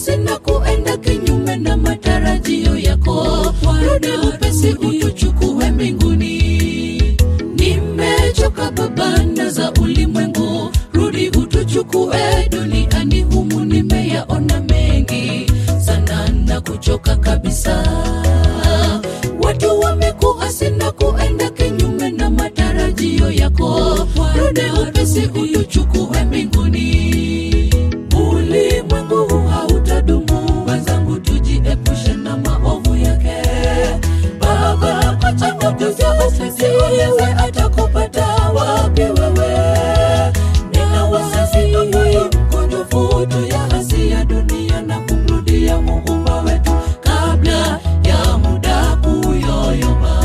kuasi na kuenda kinyume na matarajio yako rudi upesi utuchukue mbinguni nimechoka babana za ulimwengu rudi utuchukue duniani humu nimeyaona mengi sana na kuchoka kabisa watu wamekuasi na kuenda kinyume na matarajio yako rudi upesi utuchukue mbinguni ulimwengu huu hautadumu wenzangu tujiepushe na maovu yake baba kwa changamoto za usisi yewe atakupata wapi wewe nina wasasi ambayo mkunjufu tu ya hasi ya dunia na kumrudia muumba wetu kabla ya muda kuyoyoma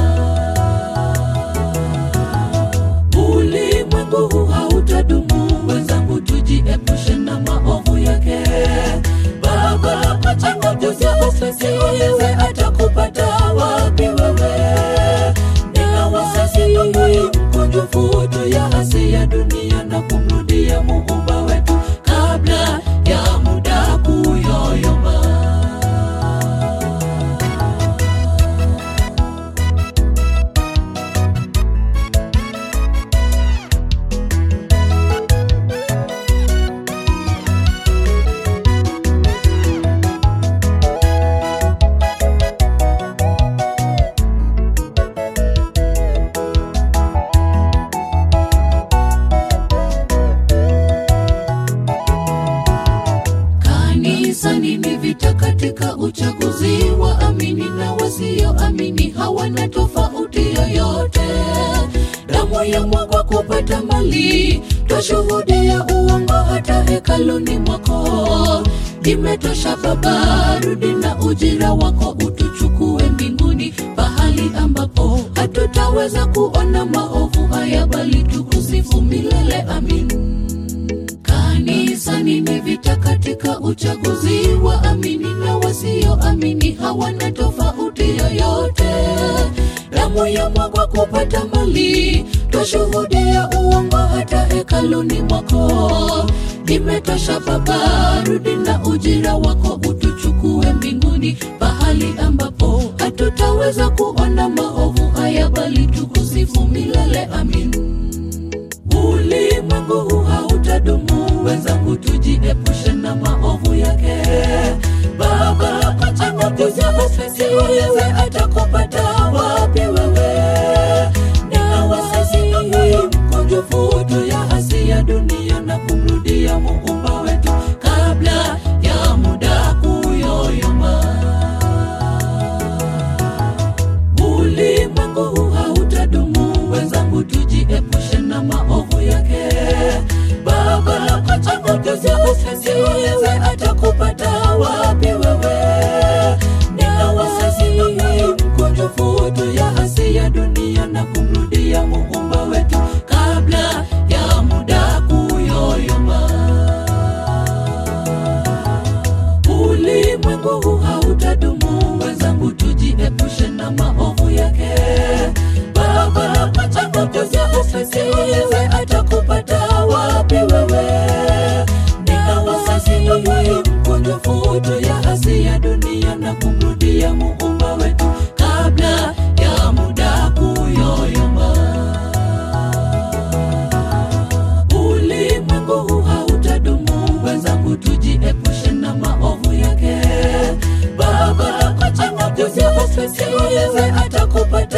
ulimwengu huu hautadumu wenzangu tujiepushe na maovu yake baba kwa changamoto za usisi yewe atakupata wapi wewe nina wasasi ambayo mkunjufu tu ya hasi ya dunia na kumrudia muumba wetu kabla ya muda kuyoyoma kanisani ni vita katika uchaguzi wa amini na wasioamini hawana tofauti yoyote damu ya mwagwa kupata mali twashuhudia uongo hata hekaluni mwako imetosha baba rudi na ujira wako utuchukue mbinguni pahali ambapo hatutaweza kuona maovu haya bali tukusifu milele amin kanisani ni vita katika uchaguzi wa amini na wasioamini hawana tofauti yoyote damu ya mwagwa kupata mali twashuhudia uongo hata hekaluni mwako imetosha baba rudi na ujira wako utuchukue mbinguni pahali ambapo hatutaweza kuona maovu haya bali tukusifu milele amin ulimwengu huu hautadumu wenzangu tujiepushe na maovu yake baba kwa changamoto za usisi yewe atakupata wapi wewe nina wasasi ambayo mkunjufu tu ya hasi ya dunia na kumrudia muumba wetu kabla ya muda kuyoyoma ulimwengu huu hautadumu wenzangu tujiepushe na maovu yake baba kwa changamoto za usisi yewe atakupata wapi wewe nina wasasi ambayo mkunjufu tu ya hasi ya dunia na kumrudia muumba wetu kabla ya muda kuyoyoma ulimwengu huu hautadumu wenzangu tujiepushe na maovu yake baba kwa changamoto za usisi yewe atakupata wapi wewe nina wasasi ambayo mkunjufu tu ya hasi ya dunia na kumrudia muumba wetu kabla ya muda kuyoyoma ulimwengu huu hautadumu wenzangu tujiepushe na maovu yake baba kwa changamoto za usisi yewe atakupata